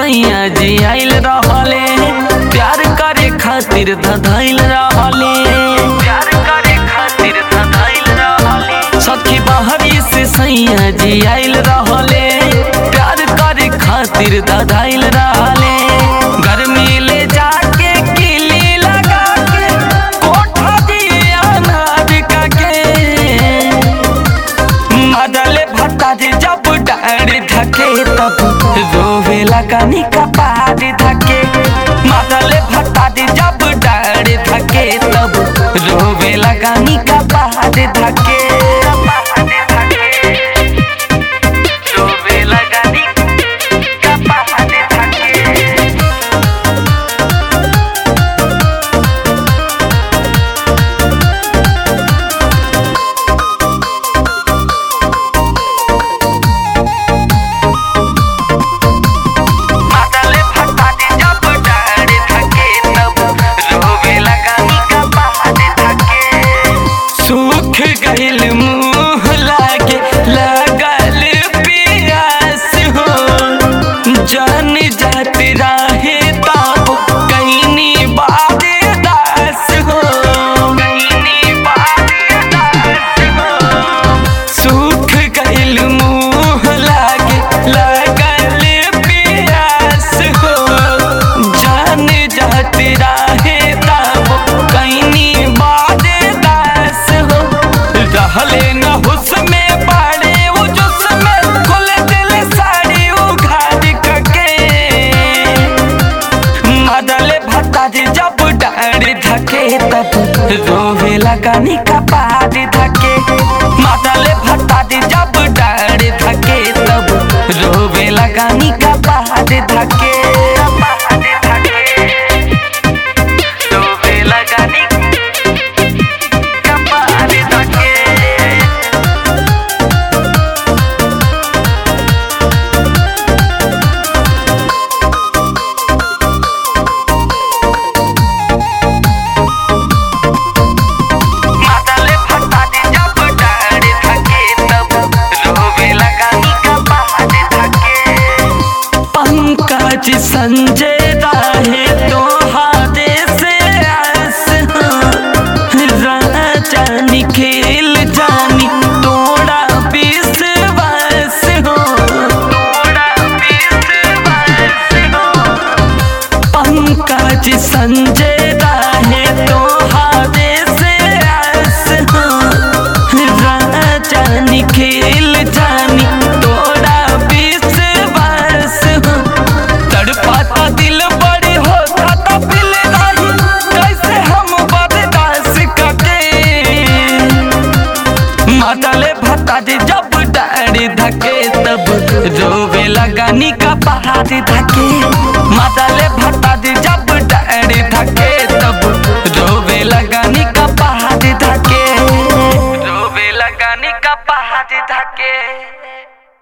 सैया जी आइल रहले प्यार करे खातिर धधैल रहले प्यार करे खातिर धधैल रहले सखी बहरी से सैया जी आइल रहले प्यार करे खातिर धधैल रहले गर्मी ले जाके किली लगा के कोठा दिया नार का के मदले भत्ता जी जब डाड़ी धके तब रोवे लगानी का पहाड़ी धके मदले भत्ता जी जब डाड़ी धके तब रोवे लगानी का पहाड़ी धके रोवे लगानी का पहाड़ी धके माताले फटाटे जब डाड़े थके तब रोवे लगानी का पहाड़े थके सूख गइल मुंह लागे लगल पियास हो जान जात राहे ताब कहीं बादे दास हो कहीं बादे दास हो सूख गइल मुंह लागे लगल पियास हो जान जात राहे तब कहीं बादे दास हो रहले न हुस में बाड़े वो जुस में खुल दिल साड़ी उघाड़ के मदले भत्ता जी जब डाड़ी धके तब रोवे लगानी का पहाड़ी धके मदले भत्ता जी जब डाड़ी धके तब रोवे लगानी का पहाड़ी धके पहाड़ी धके रोवे लगानी का पहाड़ी धके माताले फटाटे जब डाड़े थके तब रोवे लगानी का पहाड़े थके पंकज संजय राहे तो हाथे से आस राजा निखिल जानी तोड़ा विश्वास हो तोड़ा विश्वास हो पंकज संजय राहे तो हाथे से आस हो राजा निखिल जानी तोड़ा विश्वास हो तड़पाता दिल बड़ी होता तो दिल नहीं कैसे हम बर्दाश्त करके माताले भत्ता जी जब डाड़ी धके तब रोवे लगानी का पहाड़ी धके माताले भत्ता जी जब